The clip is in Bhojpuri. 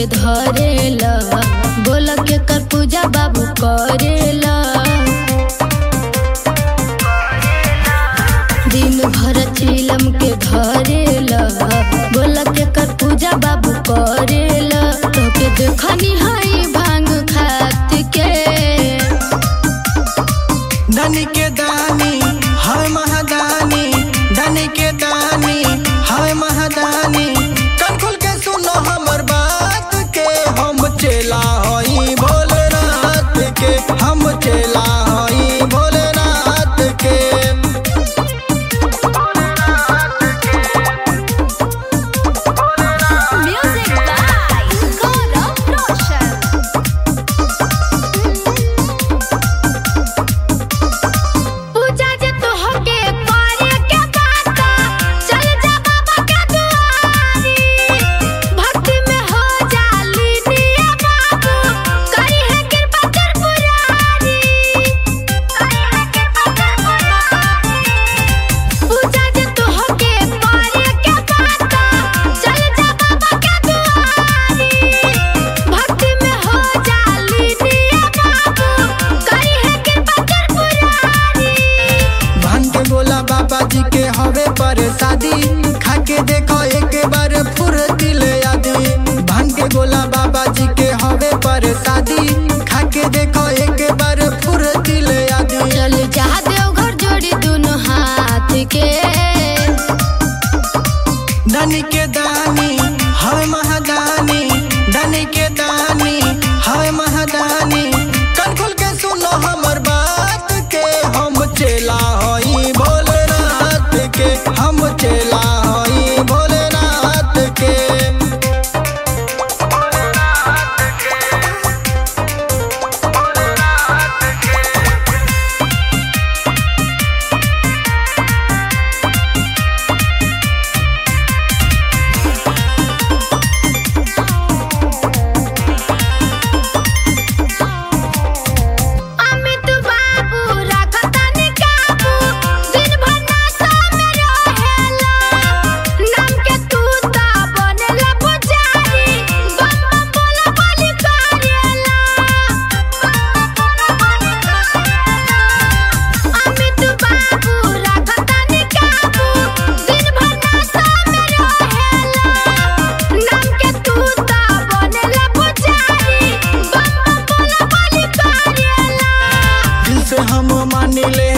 के धरेला बोल के कर पूजा बाबू करेला दिन भर चिलम के धरेला बोल के कर पूजा बाबू करेला तो के देखनी हई भांग खात के धनी के दानी हाय महादानी धनी के दानी हाय महादानी कान खोल के सुनो हमर बात के हम चेला हई भोलेनाथ के हम चेला हई भोलेनाथ के Music by Gaurav Roshan. पूजा जे तोहके करे के बात चल जा बाबा के दुआरी भक्ति में हो जाली निया बाबू करी है कृपा त्रिपुरारी करी है कृपा त्रिपुरारी पूजा जे तोहके करे के बात चल जा बाबा के दुआरी भक्ति में हो जाली निया बाबू करी है कृपा त्रिपुरारी भान के गोला बाबा जी के हवे पर शादी खा के देखो एक बार फुर्ती ले आदि भान के गोला बाबा जी के हवे पर शादी खा के देखो एक बार फुर्ती ले आदि चल जा देवघर जोड़ी दोनों हाथ के धनी के दानी हाय महादानी धनी के दानी हाय महादानी कान खोल के सुनो हमर बात के हम चेला हई भोलेनाथ के हम चेला हई भोलेनाथ के अमित बाबू रखतनी काबू दिन भर नासा में रहेला नाम के तू ता बनेला पुजारी बम बम बोला बलि करेला अमित बाबू रखतनी काबू दिन भर नासा में रहेला नाम के तू ता बनेला पुजारी बम बम बोला बलि करेला दिल से हम मान ले